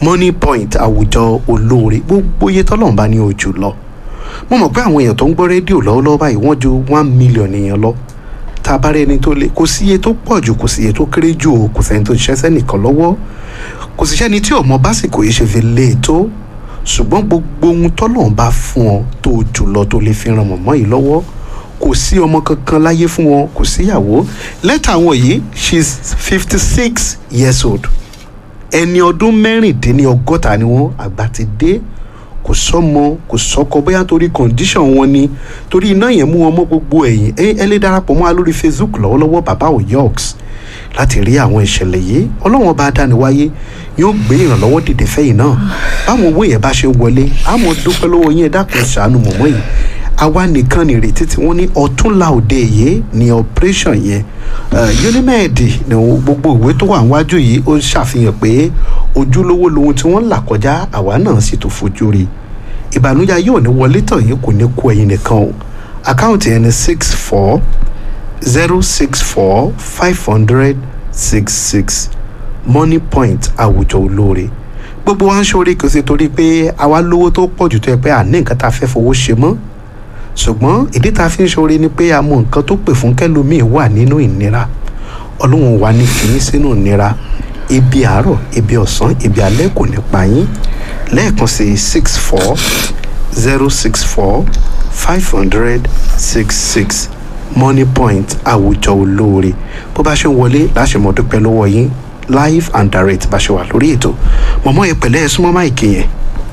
money point àwùjọ olóore gbogbo iye tọ́lọ́run bá ní ojú lọ mo mọ̀ pé àwọn èèyàn tó ń gbọ́ rédíò lọ́wọ́lọ́wọ́ báyìí wọ́n ju one million èèyàn lọ tá a bá rí ẹni tó lé kò sí iye tó pọ̀ jù kò sí iye tó kéré jù o kò sẹ́ni tó ṣiṣẹ́ sẹ́nìkan lọ́wọ́ kò sí sẹ́ni tí ò mọ básìkò yìí ṣe fi lé e tó ṣùgbọ́n gbogbo ohun tọ́lọ́run bá fún ọ tó jù lọ tó lè fi ran mọ̀mọ́ yìí lọ́wọ́ kò sí ọmọ kankan láyé fún wọn kò síyàwó lẹ́tà wọn yìí she is fifty six years old ẹni ọdún mẹ́rìndínlọ́gọ́ta ni wọ́n àgbà ti dé kò sọ́mọ kò sọ́kọ bóyá torí condition wọn ni torí iná yẹn mú wọn mọ́ gbogbo ẹ̀yìn ẹ ẹ lè darapọ̀ mọ́ wa lórí facebook lọ́wọ́lọ́wọ́ bàbá oyoks láti rí àwọn ìṣẹ̀lẹ̀ yìí ọlọ́wọ́n bá dáni wáyé yóò gbé ìrànlọ́wọ́ dìde fẹ́yìn náà báwọn owó yẹn bá ṣe wọlé àmọ́ dúpẹ́ lọ́wọ́ yín ẹ dákun ṣàánú mọ̀mọ́ yìí àwa nìkan nìrètí tí wọ́n ní ọ̀túnla òde yìí ní operation yẹn unimed ní gbogbo ìwé tó wà níwájú yìí ó ṣàfihàn pé ojúlówó lohun tí wọ́n là kọjá àwa náà sì tó fojú rí ìbànújẹ́ yóò ní wọlé tàn yín kò ní kú ẹ̀yin nìkan o àkáǹtì yẹn ní six four zero six four five hundred six six money point àwùjọ olóore gbogbo wa ń ṣoore kò sí torí pé àwa lówó tó pọ̀ jù tó yẹ pé àní nǹkan tá a fẹ́ fowó ṣe mọ́ ṣùgbọ́n ìdí tá a fi ń ṣoore ni pé a mọ nǹkan tó pè fún kẹlòmíì wà nínú ìnira ọlọ́run wà ní fìyín sínú ìnira ibi àárọ̀ ibi ọ̀sán ibi alẹ́ kò ní pa yín lẹ́ẹ̀kan sí six four zero six four five hundred six six money point àwùjọ olóore bó bá ṣe ń wọlé láṣẹ mọ dúpẹ́ lọ́wọ́ yín live and direct bá ṣe wà lórí ètò mọ̀mọ́ yẹn pẹ̀lẹ́ ẹ súnmọ́ máìkì yẹn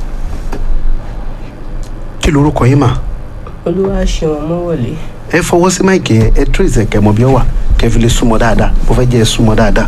kí lorúkọ yín mà olúwa ṣeun mọ́wọ́lé ẹ fọwọ́ sí máìkì yẹn ẹ trace ẹ̀kẹ́ mọ bí ó wà kẹ́ fi lè súnmọ́ dáadáa bó fẹ́ jẹ́ ẹ súnmọ́ dáadáa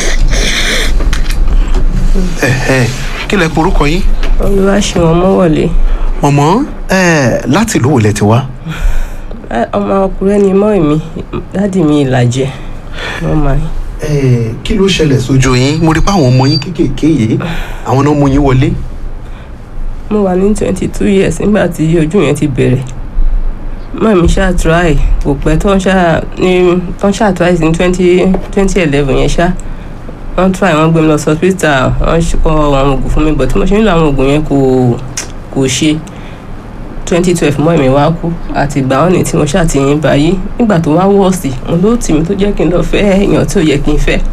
ẹ ẹ kí lẹ porúkọ yín olúwa ṣeun mọ́wọ́lé mọ̀mọ́ ẹ láti ìlú wo lẹ ti wá ọmọ ọkùnrin ni mọ́ mi dádì mi ìlàjẹ wọ́n máa ń. ẹ kí ló ṣẹlẹ̀ sójú yín mo rí pé àwọn ọmọ yín kéékèèké yìí àwọn náà mú yín wọlé mo wà ní twenty two years nígbà tí ojú yẹn ti bẹ̀rẹ̀ mọ́ mi ṣáà try kò pẹ́ tó ń ṣáà ní tó ń ṣáà try ní twenty twenty eleven yẹn ṣáà wọ́n try wọ́n gbé mi lọ sí hospital wọ́n kọ àwọn oògùn fún mi but tí mo ṣe nílò àwọn oògùn yẹn kò kò ṣe twenty twelve mọ́ mi wá kú àti ìgbà wọn ni tí mo ṣáà ti yín báyìí nígbà tó wá wọ́ọ̀sì mo ló tì mí tó jẹ́ kí n lọ fẹ́ èèyàn tí ò yẹ kí n fẹ́.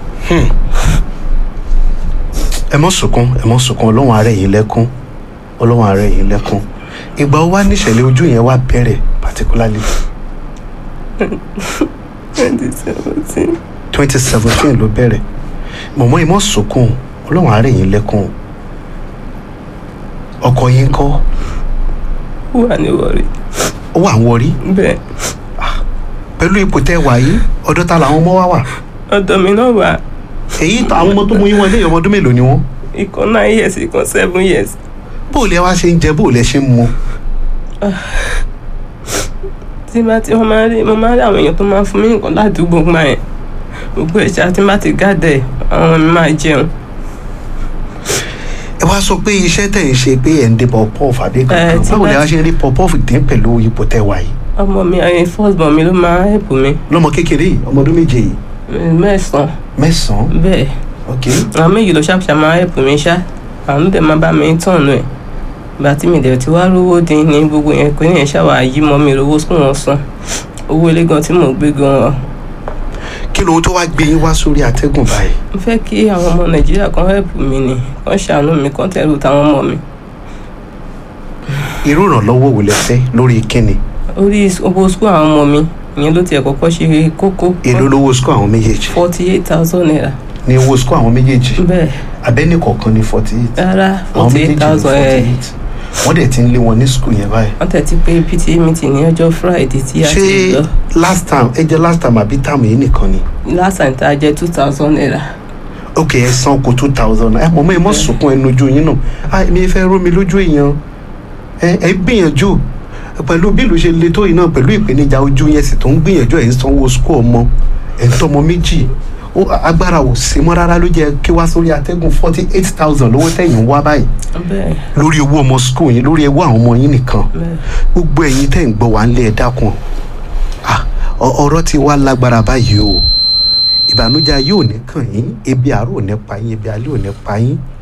ẹ mọ́ sunkún ẹ mọ́ sunkún ọlọ́run àárẹ̀ yìí lẹ́kún ọlọ́run àárẹ̀ yìí lẹ́kún ìgbà wo wá níṣẹ̀lẹ̀ ojú yẹn wá bẹ̀rẹ̀ particularly twenty seventeen. twenty seventeen ló bẹ̀rẹ̀ mọ̀mọ́ ẹ mọ́ sunkún ọlọ́run àárẹ̀ yìí lẹ́kún ọkọ yín kọ́ wà ní wọrí. ó wà ń wọrí bẹ́ẹ̀ pẹ̀lú ipò tẹ́ wà yìí ọ̀dọ̀ ta làwọn ọmọ wa wà ọ̀dọ̀ mi náà wà èyí tó àwọn ọmọ tó mú yín wọlé ọmọ ọdún mélòó ni wọ́n ìkan nine years ìkan seven years. bóòlù ẹ wá ṣe ń jẹ bóòlù ẹ ṣe ń mu tí bá tí wọ́n máa ń rí mo máa ń rí àwọn èèyàn tó máa ń fún mi nǹkan ládùúgbò gbà yẹn gbogbo ẹ̀ṣá tí bá ti gádẹ̀ àwọn mi máa jẹun. ẹ wá sọ pé iṣẹ́ tẹ̀ ń ṣe pé ẹ̀ ń dé pọ̀pọ́ọ̀fù àbí kankan tí báwo lẹ bá wá ṣe ń rí pọ̀pọ́ọ̀fù dín pẹ̀lú ipò tẹ́ wà yìí ọmọ mi ẹyin first born mi ló máa ń help mi lọ́mọ kékeré yìí ọmọ ọdún méje yìí mẹ́sàn-án mẹ́sàn-án bẹ́ẹ̀ ok àwọn méjì ló ṣàpṣà máa ń help mi ṣá àwọn ló dẹ̀ máa bá mi tọ̀nù ẹ̀ ìgbà tí mi dẹ̀ ti wá rówó dín ní gbogbo yẹn kò ní yẹn ṣàwà yí mọ́ mi rówó sùn wọn san owó ilé gan tí mò ń gbé gan kí lóhun tó wá gbé yín wá sórí atẹ́gùn báyìí mo fẹ́ kí àwọn ọmọ nàìjíríà kan help mi ni kàn ṣàánú mi kàn tẹ̀lé táwọn ọmọ mi irú ìrànlọ́wọ́ wò lẹ fẹ́ lórí kíni orí owó sukú àwọn ọmọ mi ìyẹn ló tiẹ̀ kọ́kọ́ ṣe kókó èló lówó sukú àwọn méjèèjì forty eight thousand naira ní owó sukú àwọn méjèèjì bẹ́ẹ̀ abẹ́ni kọ̀ọ̀kan ní forty eight rárá àwọn forty méjèèjì eight ní thousand forty ẹ̀ eight wọ́n dẹ̀ ti ń lé wọn ní sukú yẹn báyìí wọ́n tẹ̀ ti pé pta meeting ní ọjọ́ friday tí a ti ṣé lọ last time ẹ jẹ́ last time àbí time yìí nìkan ni last time tá a jẹ́ two thousand naira ok ẹ san kó two thousand ẹ mọ̀ mọ́ ẹ mọ̀ sunkún ẹnu ojú yín náà ah mi fẹ́ rómi lójú èèyàn ẹ ẹ gbìyànjú pẹ̀lú bí ìlú ṣe le tó yìí náà pẹ̀lú ìpèníjà ojú yẹn sì tó ń gbìyànjú ẹ̀ ń sanwó sukú ọmọ ẹ̀ ń tọmọ méjì ó agbára ò sí mọ́ rárá ló jẹ́ kí wá sórí atẹ́gùn forty eight thousand lówó tẹ̀yìn ń wá báyìí bẹ́ẹ̀ lórí owó ọmọ sukú yín lórí owó àwọn ọmọ yín nìkan bẹ́ẹ̀ gbogbo ẹ̀yin tẹ̀ ń gbọ́ wá ń lé ẹ dákun ah ọ- ọ̀rọ̀ ti wá lágbára báyìí o ìbànújẹ́ ayé ò ní kàn yín ebi àárò ò ní pa yín ebi alẹ́ ò ní pa yín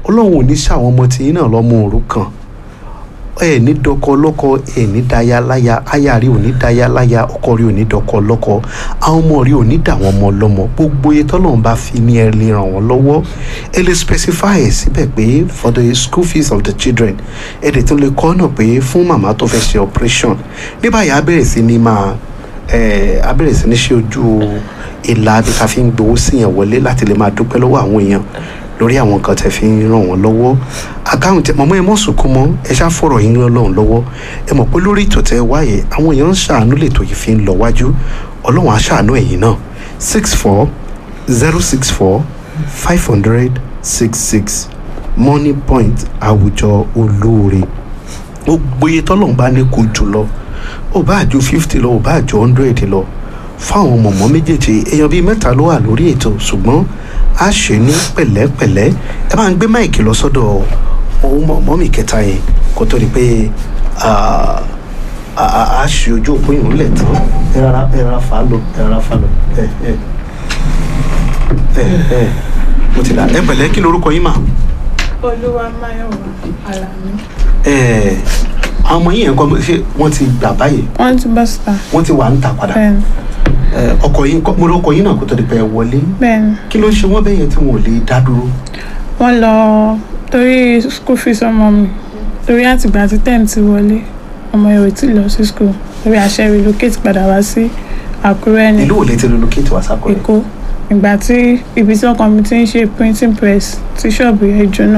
ọlọ́run ò ní ṣàwọn ọmọ tiyín náà lọ́mọ òrukàn ẹ ní dọkọ lọ́kọ ẹ ní daya láya aya rí ò ní daya láya ọkọ rí ò ní dọkọ lọ́kọ àwọn ọmọ rí ò ní dà wọ́n mọ́ lọ́mọ gbogbo iye tọ́lọ́run bá fi ní ẹ lè ràn wọ́n lọ́wọ́ ẹ lè specify ẹ síbẹ̀ pé for the school fees of the children ẹ dẹ̀ tún lè kọ́ náà pé fún màmá tó fẹ́ ṣe operation ní báyìí á bẹ̀rẹ̀ sí ní máa ẹ á bẹ̀rẹ̀ sí ní ṣe ojú ìlà bí ká fi ń gbowó síyàn wọlé láti lè máa dúpẹ́ lọ́wọ́ àwọn èèyàn lórí àwọn nǹkan tẹ́ fi ń ràn wọ́n lọ́wọ́ àkáǹtì mọ̀mọ́ ẹ mọ̀ sunkún mọ́ ẹ ṣá fọ̀rọ̀ yín rán lọ́run lọ́wọ́ ẹ mọ̀ pé lórí ètò tẹ́ wáyé àwọn èèyàn ń ṣàánú lètò yìí fi ń lọ wájú ọlọ́run á ṣàánú ẹ̀yìn náà six four zero six four five hundred six six money point àwùjọ olóore ó gbóyè tọ́lọ́run bá ní kó jù lọ ó bá àjò fifty lọ ó bá àjò hundred lọ fáwọn mọ̀mọ́ méjèèjì èèyàn bíi mẹ́ta ló wà lórí ètò ṣùgbọ́n a ṣe ní pẹ̀lẹ́pẹ̀lẹ́ ẹ máa ń gbé máìkì lọ sọ́dọ̀ ohun mọ̀mọ́ mi kẹta yẹn kó tó di pé a ṣe ojú òpó yìí lẹ̀ tán ẹ rárá ẹ rárá fà á lọ ẹ rárá fà á lọ ẹ ẹ ẹ ẹ mo ti là ẹ pẹ̀lẹ́ kí lorúkọ yín mà. olúwa máyọ̀wá àlàní. ẹ àwọn ọmọ yìí yẹn kọ́ ṣé wọ́n ti gbà báyìí wọ́n ti bọ́ síta. wọ́n ti wà ń tà padà bẹ́ẹ̀ni ẹ ọkọ yín kọ́ mo lọ́kọ yín náà kó tó di pé ẹ wọlé bẹ́ẹ̀ni kí ló ń ṣe wọ́n bẹ́ẹ̀ yẹn tí wọn ò lè dá dúró. wọ́n lọ torí school fees ọmọ mi torí àtìgbà tí ten ti wọlé ọmọ yẹn ò tí ì lọ sí school torí àṣẹ relocate padà wá sí àkúrẹ́ ní ìlú ò lè ti relocate wá sákọ̀rẹ́. èkó ìgbà tí ibi tí ọkọ mi ti ń ṣe printing press tí ṣọ́ọ̀bù yẹn jóná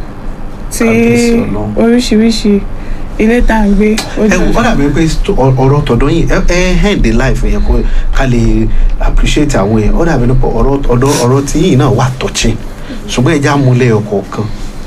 tí Kábíyèsí Ọlọ́run. oríṣiríṣi ilé tá à ń gbé ó ẹ jóná. wọ́n dàbí pé sto- ọ- ọ̀rọ̀ tọ̀dọ̀ yìí ẹ ẹ hand in life yẹn kó ká lè appreciate àwọn yẹn ó dàbí pé ọ̀rọ̀ ọ̀dọ̀ ọ̀rọ̀ tí yìí náà wà touching ṣùgbọ́n ẹja múlẹ̀ ọkọ̀ kan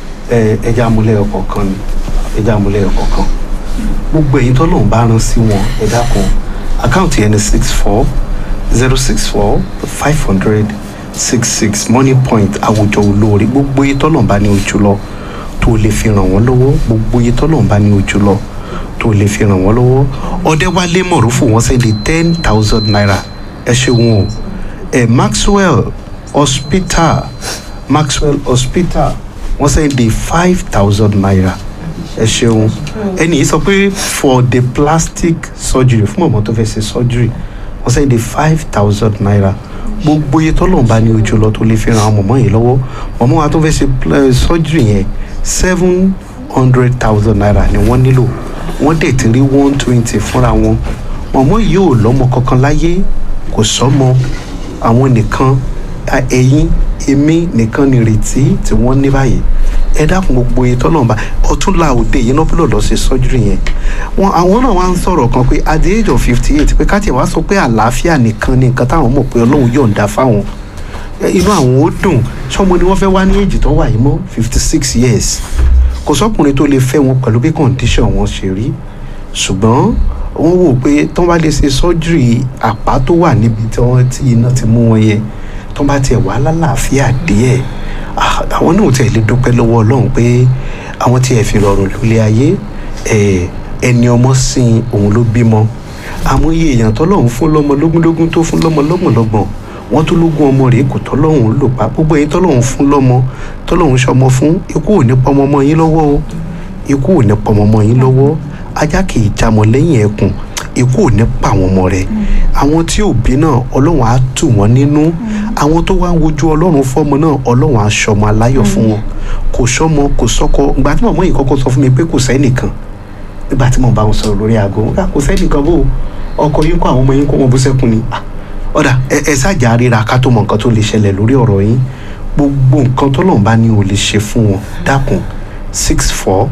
ẹ ẹja múlẹ̀ ọkọ̀ kan ni ẹja múlẹ̀ ọkọ̀ kan gbogbo ẹ̀yin tó lòun bá rán sí wọn ẹ dákun àkáǹtì yẹn ni six four zero six four five hundred six six money point àwùjọ olóore gbogbo ẹ̀yin tó lòun bá ní ojú lọ tó lè fi ràn wọ́n lọ́wọ́ gbogbo iye tọ́lọ́run bá ní ojú lọ tó lè fi ràn wọ́n lọ́wọ́ ọ̀dẹ́wálé mọ̀rúfù wọ́n sẹ́ni ten thousand naira ẹ ṣeun o ẹ maxwell hospital maxwell hospital wọ́n sẹ́ni five thousand naira ẹ ṣeun ẹni yìí sọ pé for the plastic surgery fún ọmọ tó fẹ́ ṣe surgery wọ́n sẹ́ni five thousand naira gbogbo iye tọ́lọ́run bá ní ojú lọ tó lè fi ràn àwọn mọ̀mọ́ yìí lọ́wọ́ mọ̀mọ́ wa tó fẹ́ ṣe pl- surgery yẹn seven hundred thousand naira ni wọ́n nílò wọ́n dẹ̀ ti rí one twenty fúnra wọn mọ̀mọ́ yìí ò lọ́mọ kankan láyé kò sọ́mọ àwọn nìkan a- ẹ̀yin èmi nìkan ni ìrètí tí wọ́n ní báyìí ẹ dákun gbogbo iye tọ́lọ́run bá ọtúnla òde yìí náà bọ́lọ̀ lọ ṣe surgery yẹn wọn àwọn náà wá ń sọ̀rọ̀ kan pé at the age of fifty eight pé káàtì wá sọ pé àlàáfíà nìkan ni nǹkan táwọn mọ̀ pé ọlọ́run yọ̀ǹda fáwọn ẹ, inú àwọn ó dùn sọmọ ni wọ́n fẹ́ wá ní èjì tó wà yìí mọ́ fifty six years kò sọkùnrin tó lè fẹ́ wọn pẹ̀lú bí condition wọn ṣe rí ṣùgbọ́n wọ́n wò pé tó bá lè ṣe surgery àpá tó wà níbi tí wọ́n ti iná ti mú wọn yẹn tó bá tiẹ̀ wà lálàáfíà díẹ̀ ah, àwọn náà tiẹ̀ lè dúpẹ́ lọ́wọ́ ọlọ́run pé àwọn tiẹ̀ fi rọrùn lólé ayé ẹ̀, ẹni ọmọ sìn òun ló bímọ àmọye èèyàn tọ́lọ́run fún lọ́mọ lógúndógún tó fún lọ́mọ lọ́gbọ̀nlọ́gbọ̀n wọ́n tó lógún ọmọ rèé kò tọ́lọ́run lò pa gbogbo ẹ̀yin tọ́lọ́run fún lọ́mọ tọ́lọ́run ṣọmọ fún ikú ò ní pọmọ ọmọ yín lọ́wọ́ o ikú ò ní pọmọ ọmọ yín lọ́wọ́ ajá kì í jamọ lẹ́yìn ẹkùn ikú ò ní pa àwọn ọmọ rẹ̀ àwọn tí ò bí náà ọlọ́run á tù wọ́n nínú àwọn tó wá ń wojú ọlọ́run fọ́mọ náà ọlọ́run á ṣọmọ aláyọ̀ fún wọn kò sọ́mọ kò sọ́kọ ìgbà tí màmá yìí kọ́kọ́ sọ fún mi pé kò sẹ́nìkan nígbà tí mo bá wọn sọ̀rọ̀ lórí aago wọn kà kò sẹ́nìkan bò ọkọ yín kó àwọn ọmọ yín kó wọn bú sẹ́kùn ni Ah, ọ̀dà ẹ ẹ ṣáàjà ríra ká tó mọ nǹkan tó lè ṣẹlẹ̀ lórí ọ̀rọ̀ yín gbogbo nǹkan tó lọ́n bá ní o lè ṣe fún wọn dákun six four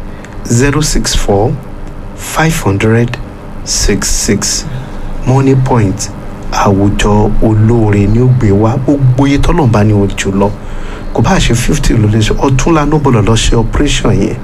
zero six four five hundred six six money point àwùjọ olóore ní ó gbé wá gbogbo iye tọ́lọ̀ bá ní o jù lọ kò bá ṣe fifty ló lè ṣe ọ̀túnla ló bọ̀lọ̀ lọ ṣe operation yẹn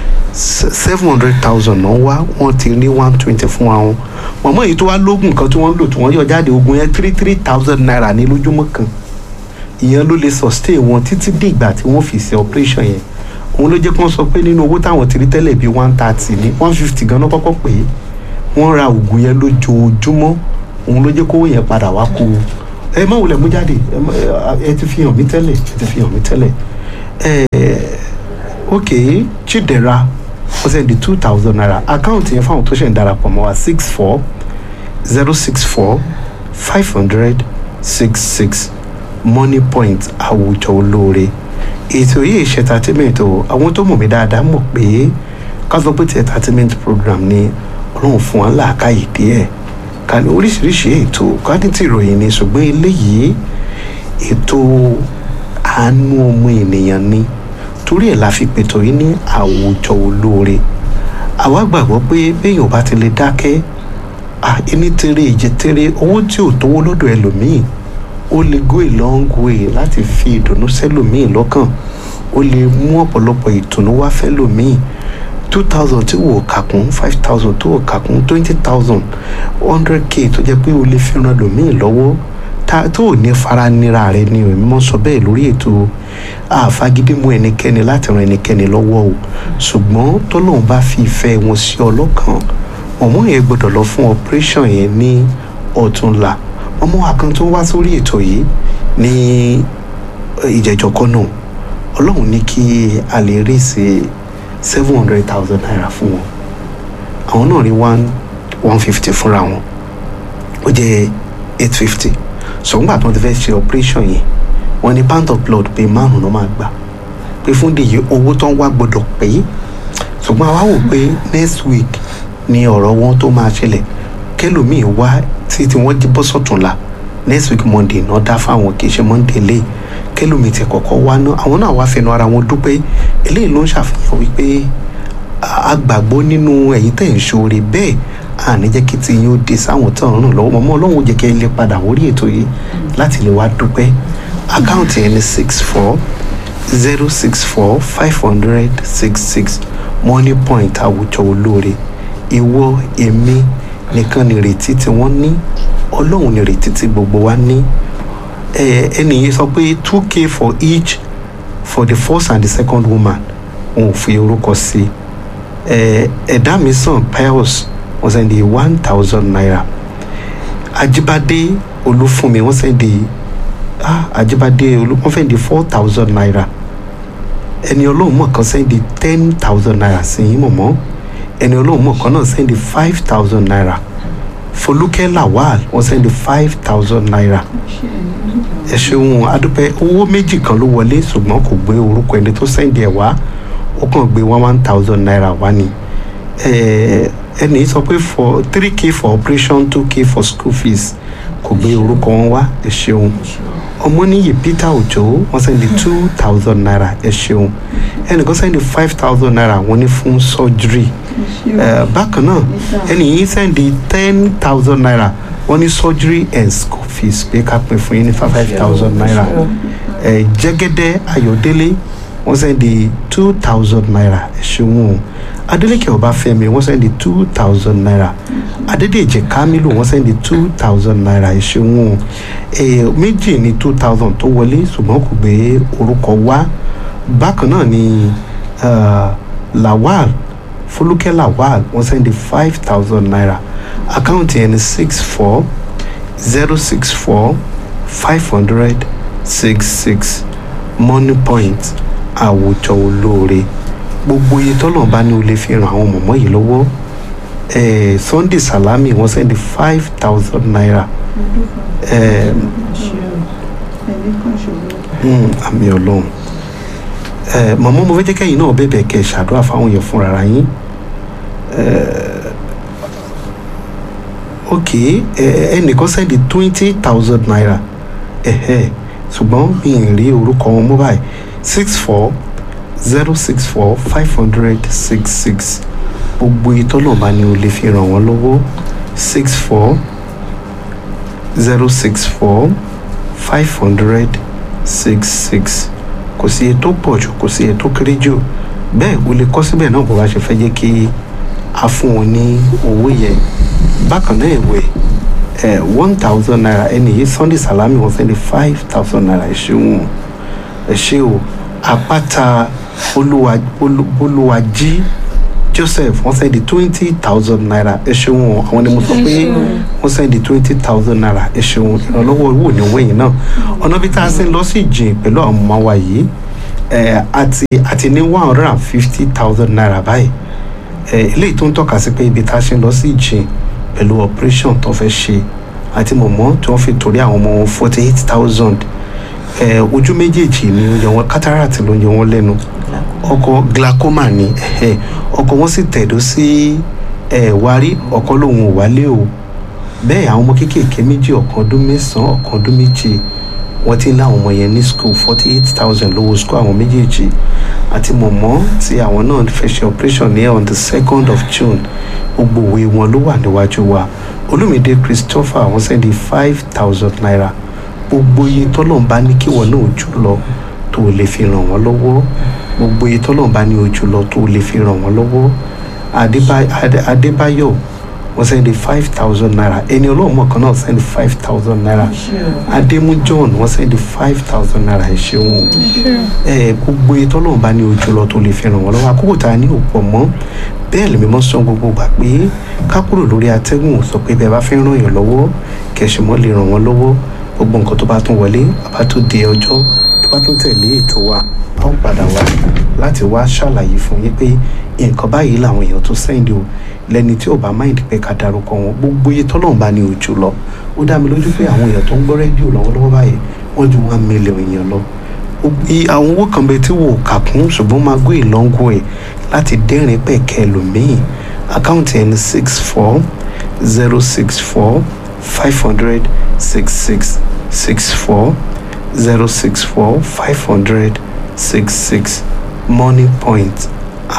seven hundred thousand náà wá wọ́n ti ní one twenty fún àwọn mọ̀mọ́ èyí tó wá lóògùn kan tí wọ́n ń lò tí wọ́n yọ jáde oògùn yẹn three three thousand naira ní lójúmọ́ kan ìyẹn ló lè sustain wọn títí di ìgbà tí wọ́n fi ṣe operation yẹn òun ló jẹ́ kí wọ́n sọ pé nínú owó táwọn ti rí tẹ́lẹ̀ bíi one thirty ní one fifty gan-an kọ́kọ́ pé wọ́n ra oògùn yẹn lójoojúmọ́ òun ló jẹ́ kówó yẹn padà wá kú ẹ má wulẹ̀ mú jáde ẹ má- ẹ ti fi hàn mí tẹ́lẹ̀ ẹ ti fi hàn mí tẹ́lẹ̀ ok chidera wọ́n sẹ́ndì two thousand naira àkáǹtì yẹn fáwọn tó ṣẹ̀ ń darapọ̀ mọ́ wa six four zero six four five hundred six six money point àwùjọ olóore ètò yìí ṣe entertainment o àwọn tó mọ̀ mí dáadáa mọ̀ pé ká sọ pé ti entertainment program ni ọlọ́run fún wa láàkáyè díẹ̀ ká ní oríṣiríṣi ètò ká ní ti ìròyìn ni ṣùgbọ́n eléyìí ètò àánú ọmọ ènìyàn ni torí ẹ̀ la fi pètò yìí ní àwùjọ olóore àwa gbàgbọ́ pé béèyàn bá ti lè dákẹ́ ẹni tèrè ìjẹ tèrè owó tí ò tówó lọ́dọ̀ ẹlòmíì ó lè go a long way láti fi ìdùnnú sẹ́lòmíì lọ́kàn ó lè mú ọ̀pọ̀lọpọ̀ ìtùnú wá fẹ́lòmíì two thousand tí wò kàkún five thousand tó wò kàkún twenty thousand hundred k tó jẹ́ pé o lè fi ran lòmíì lọ́wọ́ tó ò ní fara nira rẹ ni o mímọ́ sọ bẹ́ẹ̀ lórí ètò àfagídí mú ẹnikẹ́ni láti ran ẹnikẹ́ni lọ́wọ́ o ṣùgbọ́n tọ́lọ́run bá fi ìfẹ́ wọn sí ọlọ́kàn ọmọ yẹn gbọ́dọ̀ lọ fún operation yẹn ní ọ̀túnla ọmọ àkàn tó wá sórí ètò yìí ní ìjẹjọ kan náà ọlọ́run ní kí a lè rí sí seven hundred thousand naira fún wọn àwọn náà rí one one fifty fúnra wọn ó jẹ́ eight fifty ṣùgbọ́n àti wọn ti fẹ́ ṣe operation yẹn wọ́n ní pound of blood pé márùn-ún ló máa gbà pé fún dèyí owó tó ń wá gbọ́dọ̀ pé ṣùgbọ́n àwa wò pé next week ni ọ̀rọ̀ wọn tó máa ṣẹlẹ̀ kẹlòmíì wá tí tí wọ́n jí bọ́ sọ̀túnla next week monday náà dá fáwọn kì í ṣe monday lé kẹlòmíì ti kọ́kọ́ wá ná àwọn náà wá fẹnu ara wọn dúpẹ́ eléyìí ló ń ṣàfihàn wípé a gbàgbọ́ nínú ẹ̀yin tẹ̀ ń ṣoore bẹ́ẹ̀ àní jẹ́ kí ti yín ó di sáwọn tó ń ràn lọ́wọ́ mọ́mọ́ ọlọ́run jẹ́ kí ẹ lè padà wórí ètò yìí láti lè wá dúpẹ́ àkáǹtì ẹni six four zero six four five hundred six six money point àwùjọ olóore ìwọ èmi nìkan nìrètí tí wọ́n ní ọlọ́run nìrètí tí gbogbo wa ní ẹnì yìí sọ pé two k for each for the first and the second woman òun ò fi orúkọ sí ẹ̀dá mi sàn pius wọ́n sẹ́ndì one thousand naira ajibade olúfúnmi wọ́n sẹ́ndì ah ajibade olú wọ́n sẹ́ndì four thousand naira ẹni ọlọ́run mọ̀ kan sẹ́ndì ten thousand naira sí yín mọ̀mọ́ ẹni ọlọ́run mọ̀ kan náà sẹ́ndì five thousand naira folúkẹ́ lawal wọ́n sẹ́ndì five thousand naira ẹ ṣeun adúpẹ́ owó méjì kan ló wọlé ṣùgbọ́n kò gbé orúkọ ẹni tó sẹ́ndì ẹ̀ wá ó kàn gbé one one thousand naira wá ni ẹni sọ pé for three k for operation two k for school fees kò gbé orúkọ wọn wá ẹ ṣeun ọmọnìyí peter ojo wọ́n sẹ́ndì two thousand naira ẹ ṣeun ẹnìkan sẹ́ndì five thousand naira wọ́n ní fún surgery bákan náà ẹnì yìí sẹ́ndì ten thousand naira wọ́n ní surgery and school fees pé ká pín fún yín ní five thousand naira jẹ́gẹ́dẹ́ ayọ̀délé wọ́n sẹ́ndì two thousand naira ẹ ṣeun o adeleke ọbáfẹ́mi wọ́n sẹ́ndì two thousand naira adédèjì kamilu wọ́n sẹ́ndì two thousand naira ẹ ṣeun o méjì ní two thousand tó wọlé ṣùgbọ́n kò gbé orúkọ wá bákan náà ni uh, lawal folúkẹ́ lawal wọ́n sẹ́ndì five thousand naira àkáǹtì ẹni six four zero six four five hundred six six money point àwùjọ olóore gbogbo iye tọ́lọ̀ bá ní o lè fi ràn àwọn mọ̀mọ́ yìí lọ́wọ́ eh, sunday salami wọ́n sẹ́ndì five thousand naira eh, mm, àmì ọlọ́run eh, mọ̀mọ́ mo fẹ́ jẹ́ kẹ́yìn náà bẹ̀bẹ̀ kẹ́ ṣàdúrà fáwọn yẹn fúnra yín eh, ok ẹnìkan sẹ́ndì twenty thousand naira ṣùgbọ́n mi ì rí orúkọ wọn mú báyìí six four zero six four five hundred six six gbogbo ìtọ́lọ̀bá ni o lè fi ràn wọ́n lọ́wọ́ six four zero six four five hundred six six kò sí ètò pọ̀ jù kò sí ètò kéré jù bẹ́ẹ̀ o lè kọ́ síbẹ̀ náà bó bá ṣe fẹ́ jẹ́ kí a fún wọn ní owó yẹn bákan náà ìwé ẹ one thousand naira ẹni yìí sunday salami wọn sẹ́ni five thousand naira ẹ ṣeun ẹ ṣe o àpáta olúwàjí joseph wọ́n sẹ́ni twenty thousand naira ẹ ṣeun àwọn ni mo sọ pé wọ́n sẹ́ni twenty thousand naira ẹ ṣeun ìrànlọ́wọ́ owó ní wẹ̀yìn náà ọ̀nà bí tá a ṣe ń lọ sí ìjìn pẹ̀lú àwọn ọmọ wa yìí ẹ àti àti ní one hundred and fifty thousand naira báyìí ẹ eléyìí tó ń tọ́ka sí pé ibi tá a ṣe ń lọ sí ìjìn pẹ̀lú operation tó fẹ́ ṣe àti mọ̀mọ́ tí wọ́n fi torí àwọn ọmọ wọn forty eight thousand ẹ ojú méjèèjì ni oúnjẹ wọn cataract ló ń yọ wọn lẹ́nu ọkọ glaucoma ni ẹhẹ ọkọ wọn sì tẹ̀dó sí ẹ wárí ọkọ lòun ò wálé o bẹ́ẹ̀ àwọn ọmọ kéékèèké méjì ọ̀kan ọdún mẹ́sàn-án ọ̀kan ọdún méje wọ́n ti ń láwọn ọmọ yẹn ní school forty eight thousand lówó school àwọn méjèèjì àti mọ̀mọ́ tí àwọn náà fẹ́ ṣe operation ní on the second of june gbogbo òwe wọn ló wà níwájú wa olùmídé christopher wọ́n sẹ́ndí five thousand naira gbogbo iye tọ́lọ̀ bá ní kí wọn náà jù lọ tó lè fi ràn wọ́n lọ́wọ́ gbogbo iye tọ́lọ̀ bá ní ojú lọ tó lè fi ràn wọ́n lọ́wọ́ Adébá- Adé- adébáyọ̀ wọ́n sẹ́ndí five thousand naira ẹni ọlọ́mọ kan náà sẹ́ndí five thousand naira adémú john wọ́n sẹ́ndí five thousand naira ẹ̀ ṣeun o ẹ gbogbo iye tọ́lọ̀ bá ní ojú lọ tó lè fi ràn wọ́n lọ́wọ́ àkókò tá a ní òpọ̀ mọ́ bẹ́ẹ̀ lèmi mọ́ sọ gbogbo gbà pé ká kúrò lórí atẹ́gùn sọ pé bẹ́ẹ̀ bá fẹ́ ràn yàn lọ́wọ́ kẹ̀sìmọ́ lè ràn wọ́n lọ́wọ́ gbogbo nǹkan tó bá tún wọlé bàbá tó di ọjọ́ tó bá tún tẹ̀lé ètò wa a ó padà wá láti wá ṣàlàyé fún yín pé nǹkan báyìí làwọn èèyàn tó sẹ́ndì o lẹ́ni tí ò bá máìndì pé ká darúkọ wọn gbogbo iye tọ́lọ́run bá ní ojú lọ ó dá mi lójú pé àwọn èèyàn tó ń gbọ́ rédíò lọ́wọ́lọ́wọ́ báyìí wọ́n ju one million èèyàn lọ I- àwọn owó kan bẹ tí wò ó kà kún ṣùgbọ́n máa gbé ìlọ́ngún ẹ̀ láti dẹ́rìn pẹ̀kẹ́ lòmíì àkáǹtì ẹni six four zero six four five hundred six six six four zero six four five hundred six six money point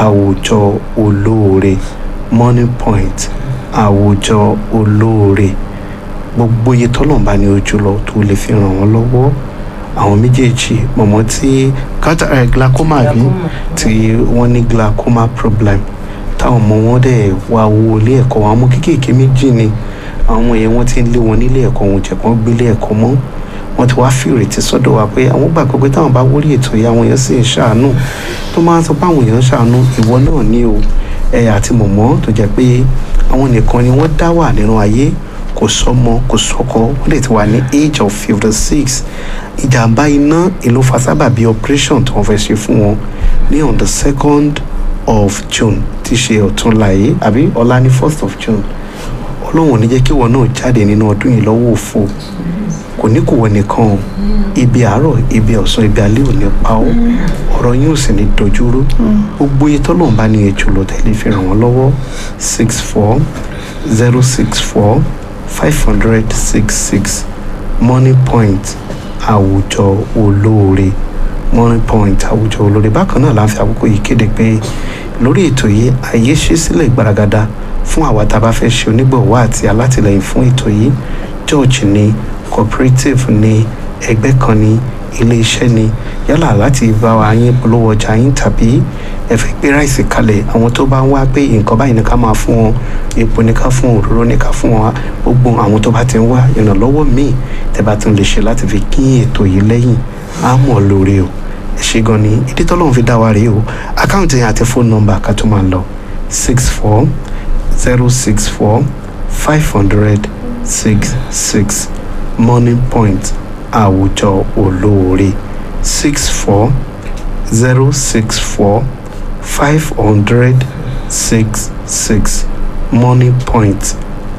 àwùjọ olóore money point àwùjọ olóore gbogbo iye tọ́lọ̀ bá ní ojú lọ tó lè fi ràn wọ́n lọ́wọ́ àwọn méjèèjì mọ̀mọ́ tí kátà ẹ̀ glaucoma bí tí wọ́n ní glaucoma problem táwọn ọmọ wọn dẹ̀ wá owó ilé ẹ̀kọ́ àwọn ọmọ kéékèèké méjì ni àwọn ọmọ yẹn wọ́n ti ń lé wọn nílé ẹ̀kọ́ wọn jẹ́ kán gbélé ẹ̀kọ́ mọ́ wọ́n ti wá fi ìrètí sọ́dọ̀ wa pé àwọn gbàgbọ́ pé táwọn bá wọlé ètò yìí àwọn èèyàn sì ń ṣàánú tó máa ń sọ pé àwọn èèyàn ń ṣàánú ìwọ náà ní o ẹ àti mọ̀mọ́ tó jẹ́ pé àwọn nìkan ni wọ́n dá wà nínú ayé kò sọmọ kò sọkọ wọ́n lè ti wà ní age of fifty six ìjàmbá iná ìlú fasábàbí operation tí wọ́n fẹ́ ṣe fún wọn ní on the second of june tí ṣe ọ̀túnla yìí àbí ọ̀la ní first of june ọlọ́run ò ní jẹ́ kí wọn náà jáde nínú ọdún yìí lọ́wọ́ òfo kò ní kò wọ nìkan o ibi àárọ̀ ibi ọ̀sán ibi alẹ́ ò ní pa ọ́ ọ̀rọ̀ yín ò sì ní dojúrú gbogbo iye tọ́lọ́run bá ní ètò lọ tẹ́lẹ̀ fi ràn wọ́n lọ́wọ́ six four zero six four five hundred six six money point àwùjọ olóore money point àwùjọ olóore bákan náà la ń fi àkókò yìí kéde pé lórí ètò yìí àyè ṣí sílẹ̀ gbaragada fún àwa tá a bá fẹ́ ṣe onígbọ̀wọ́ àti alátìlẹyìn fún ètò yìí church ni cooperative ni ẹgbẹ́ kan ni ilé-iṣẹ́ ni yálà láti bá wa yín polówó ọjà yín tàbí ẹ fẹ́ gbé ráìsì kalẹ̀ àwọn tó bá ń wá pé nǹkan báyìí ní ká máa fún wọn epo ní ká fún òróró ní ká fún wọn gbogbo àwọn tó bá ti ń wá ìrànlọ́wọ́ míì tẹ́ bá tún lè ṣe láti fi kín ètò yìí lẹ́yìn á mọ̀ lóore o ẹ ṣe gan ni ìdí tọ́lọ́run fi dá wa rèé o àkáǹtì yẹn àti fóònù nọ́mbà ká tó máa lọ six four zero six four five hundred six six money point àwùjọ olóore six four zero six four five hundred six six money point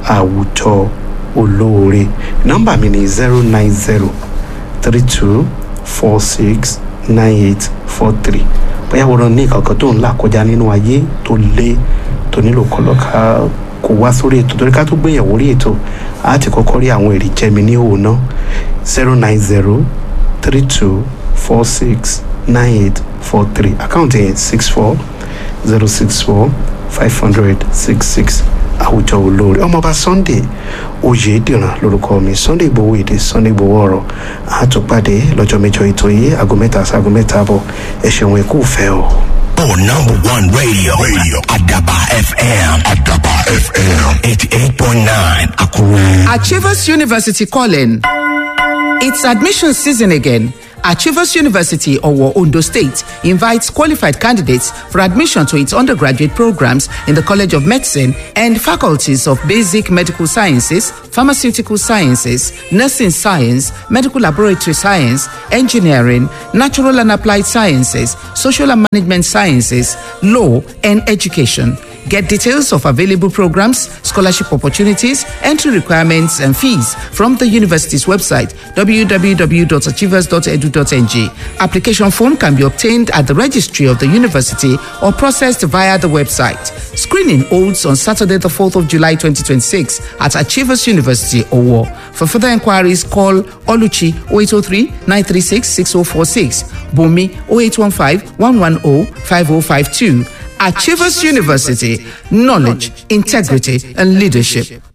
àwùjọ olóore nọ́mbà mi ni zero nine zero three two four six nine eight four three bóyá wọ́n ní kankan tó ń là kọjá nínú ayé tó lé tó nílò kọlọ́ka kò wá sórí ètò torí ká tó gbéyàwó rí ètò a ti kọ́kọ́ rí àwọn èrè jẹ́mi ní òun náà zero nine zero three two four six nine eight four three àkáǹtì yẹn six four zero six four five hundred six six àwùjọ olóore ọmọọba sunday oyèdìran lórúkọ mi sunday ìgbòho èdè sunday ìgbòho ọ̀rọ̀ àtúpàdé lọ́jọ́ mẹ́jọ ètò yìí aago mẹ́ta sí aago mẹ́ta àbọ̀ ẹ ṣeun ẹ kú fẹ́ o. Oh, number one radio. Radio. Adaba FM. Adaba FM. 88.9. Akure. Achievers University calling. It's admission season again, Achievers University, Owo, Ondo State, invites qualified candidates for admission to its undergraduate programs in the College of Medicine and faculties of Basic Medical Sciences, Pharmaceutical Sciences, Nursing Science, Medical Laboratory Science, Engineering, Natural and Applied Sciences, Social and Management Sciences, Law, and Education. Get details of available programs, scholarship opportunities, entry requirements, and fees from the university's website www.achievers.edu.ng. Application form can be obtained at the registry of the university or processed via the website. Screening holds on Saturday, the 4th of July 2026 at Achievers University, Owo. For further inquiries, call Oluchi 0803 936 6046, Bumi 0815 110 5052. Achievers University, knowledge, integrity, and leadership.